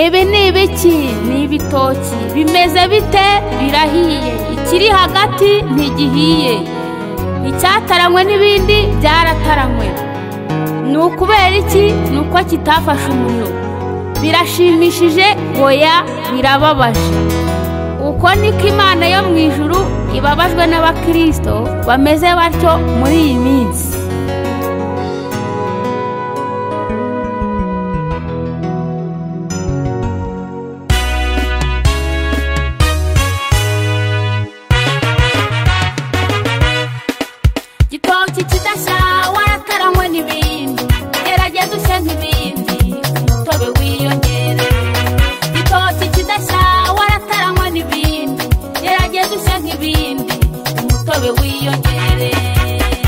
ibi ni ibiki ni ibitoki bimeze bite birahiye ikiri hagati ntigihiye icyataranywe n'ibindi byarataranywe ni ukubera iki ni uko kitafashe umuriro birashimishije oya birababaje uko niko imana yo mu ijuru ibabajwe n'abakirisito bameze batyo muri iyi minsi igitoki kidashya warataranwe n'ibindi gerageza ushe nk'ibindi umutobe wiyongere igitoki kidashya warataranwe n'ibindi gerageza ushe nk'ibindi umutobe wiyongere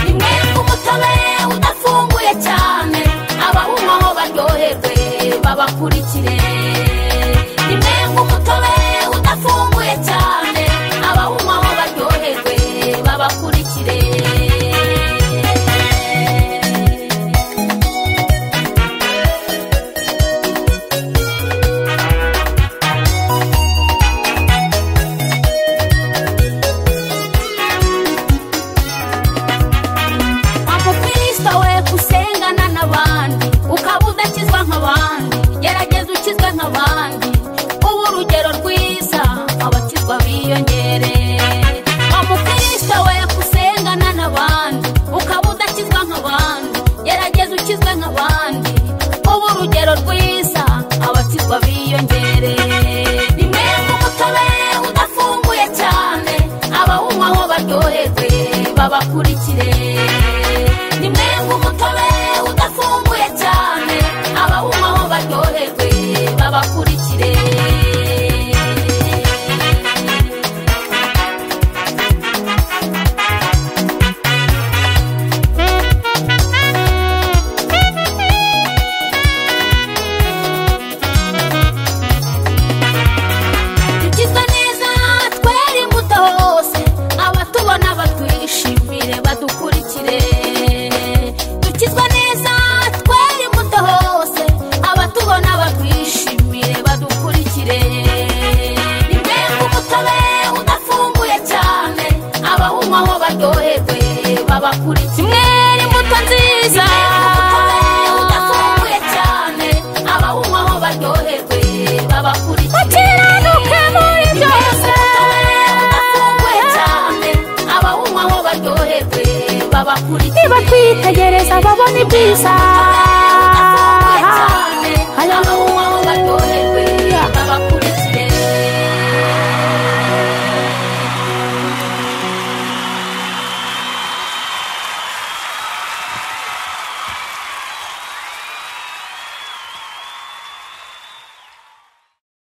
ni mwebwe umutobe udafunguye cyane abawunywaho baryoherwe babakurikire ni mwebwe umutobe udafunguye cyane abawunywaho baryoherwe babakurikire wampa kristo we usengana n'abandi ukaba udakizwa nk'abandi gerageza ukizwe nk'abandi uba urugero rwiza abakizwa biyongere wampa kristo we usengana n'abandi ukaba udakizwa nk'abandi gerageza ukizwe nk'abandi uba urugero rwiza abakizwa biyongere ni mwebwe umutobe udafunguye cyane abawunywaho baryoherwe babakurikire ni mwebwe umutobe udafunguye cyane abawunywaho baryoherwe babakurikire tugizwe neza twere imbuto hose abatubona batwishimire badukurikire dukizwe neza twere imbuto hose abatubona batwishimire badukurikire ni mwebwe umutobe udafunguye cyane abawunywaho baryoherwe babakurikire mwere imbuto nziza udafunguye cyane abawunywaho baryoherwe babakurikire ukiranuke muri byose niba twitegereza babona ibyiza